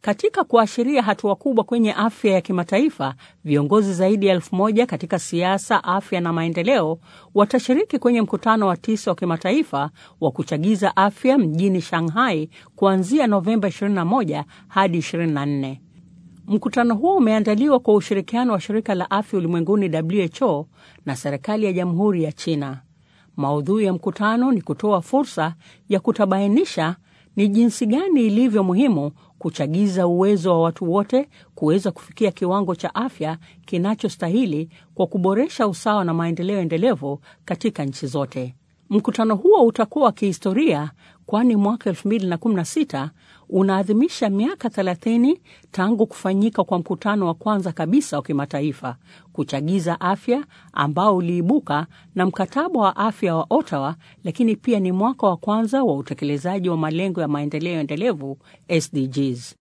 Katika kuashiria hatua kubwa kwenye afya ya kimataifa, viongozi zaidi ya elfu moja katika siasa, afya na maendeleo watashiriki kwenye mkutano wa tisa wa kimataifa wa kuchagiza afya mjini Shanghai kuanzia Novemba 21 hadi 24. Mkutano huo umeandaliwa kwa ushirikiano wa shirika la afya ulimwenguni WHO na serikali ya Jamhuri ya China. Maudhui ya mkutano ni kutoa fursa ya kutabainisha ni jinsi gani ilivyo muhimu kuchagiza uwezo wa watu wote kuweza kufikia kiwango cha afya kinachostahili kwa kuboresha usawa na maendeleo endelevu katika nchi zote. Mkutano huo utakuwa wa kihistoria kwani mwaka 2016 unaadhimisha miaka 30 tangu kufanyika kwa mkutano wa kwanza kabisa wa kimataifa kuchagiza afya ambao uliibuka na mkataba wa afya wa Ottawa, lakini pia ni mwaka wa kwanza wa utekelezaji wa malengo ya maendeleo endelevu SDGs.